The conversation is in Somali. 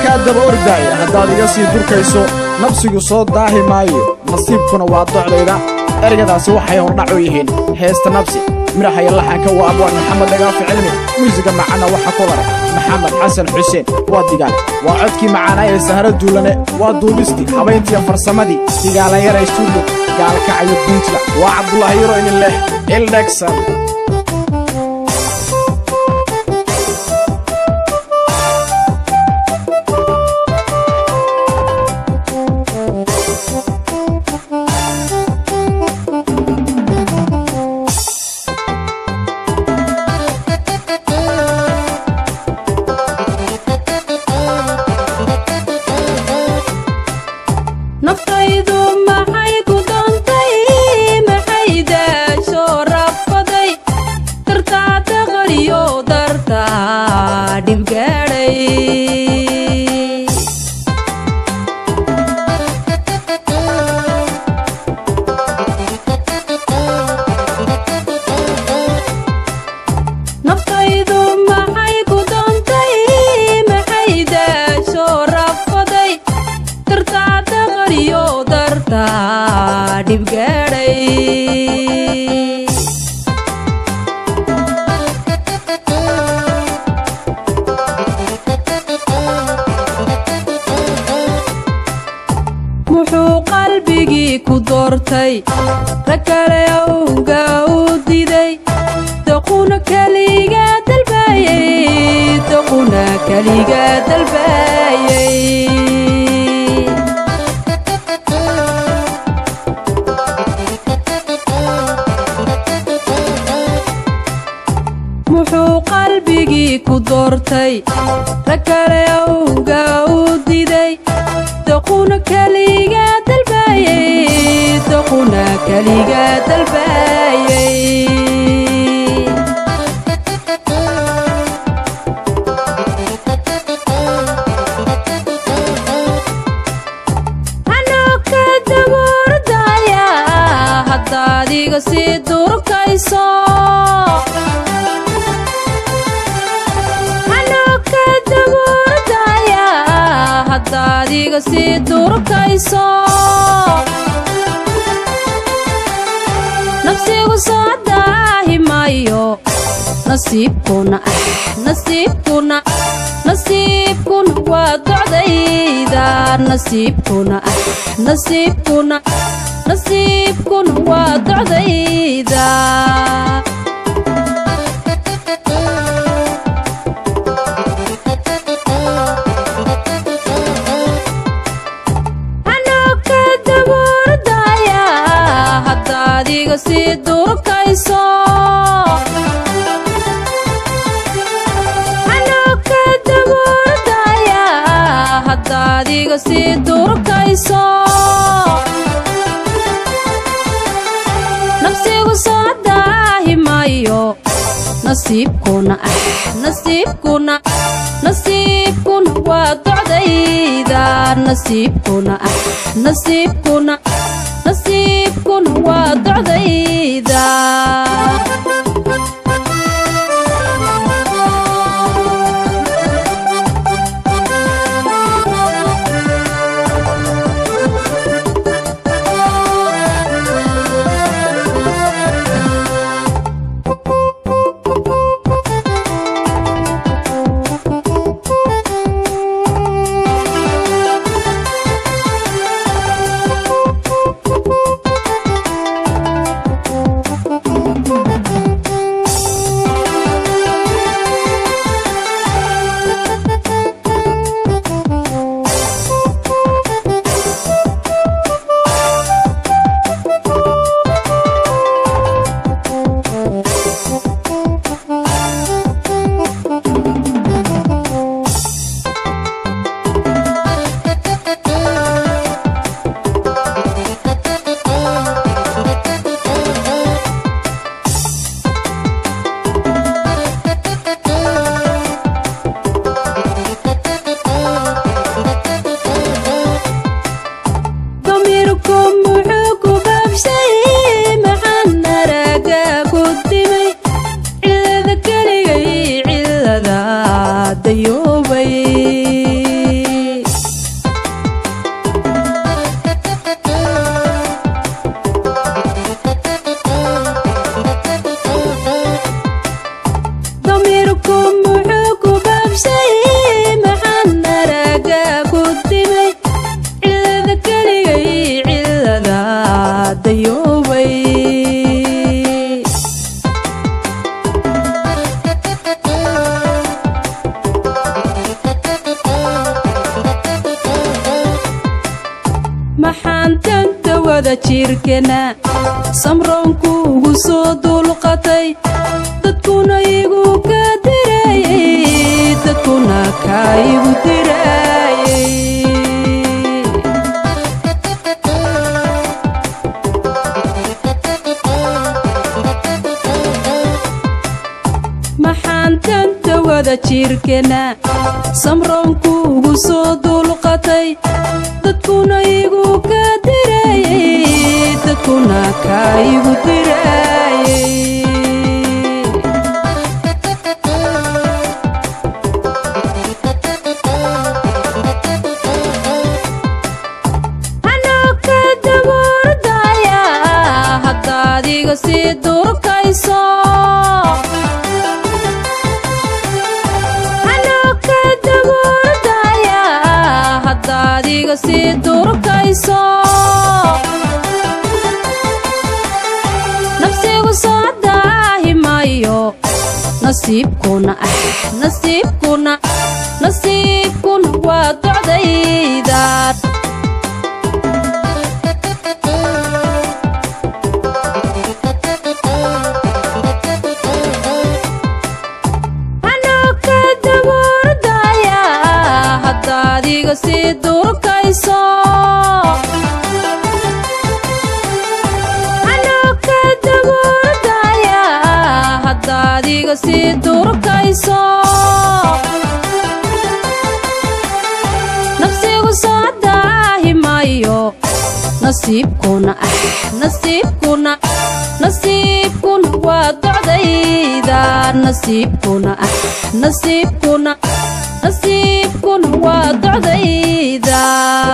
kaa daba ordaaya haddaad iga sii durkayso nabsigu soo daahi maayo nasiibkuna waa docdayda ergadaasi waxay hordhac u yihiin heesta nabsi midhaxaya laxanka waa abwaan maxamed dhagaafi cilmi muusiga macana waxa ku laray maxamed xasan xuseen waa digaal waa codkii macaanaa ee sahro duulane waa duubistii habayntiiyo farsamadii digaalanyara stuudio gaalkacayo puntland waa cabdulaahi yaro inin leh ildhegsan naftaydu maxay ku doontay maxay daasho rafaday dartaada qariyo dartaa dhibgaadhay naftaydu maxay ku doontay maxay daasho rafaday dartaada qariyo dartaa dhibgaadhay muxuu qalbigii ku doortay rag kale awga u diday daquna keliga dalbaayay daquna keliga dalbaayay muxuu qalbigii ku doortay rag kale awga u diday daquna keliga dalbaayay daquna keliga dalbaayay anoo ka dabuurdaya haddaad iga sii durkayso anoo ka dabuurdaya haddaad iga sii durkayso nafsigu soo daahi maayo nasiibkuna ah nasiibkuna nasiibkuna waa docdayda nasiibkuna ah nasiibkuna nasiibkuna waa docdayda anoo ka dabuurdaya haddaad iga sii durkayso anoo ka dabuurdaya haddaad iga sii durkayso nafsigu soo daahi maayo nasiibkuna ah nasiibkuna nasiibkuna waa docdayda nasiibkuna ah nasiibkuna nasiibkuna waa docdayda maxaan danta wada jirkana samroonku ugu soo dulqatay dadkuna igu ka dirayey dadkuna kaa igu dirayey maxaan danta wada jirkana samroonku ugu soo dulqatay dadkuna igu ka dirayey dadkuna kaa igu dirayey anoo ka daboordaya haddaad iga sii durkayso anoo ka daboordaya haddaad iga sii durkayso nafsigu soo daahimayo nasiibkuna ah nasiibkuna nasiibkuna waa docdaydaad anoo ka daboordaya haddaad iga sii durkayso anoo ka daboordaya haddaad iga sii durkayso nafsigu soo daahimayo nasiibkuna ah nasiibkuna nasiibkuna waa docdayda nasiibkuna ah nasiibkuna nasiibkuna waa docdayda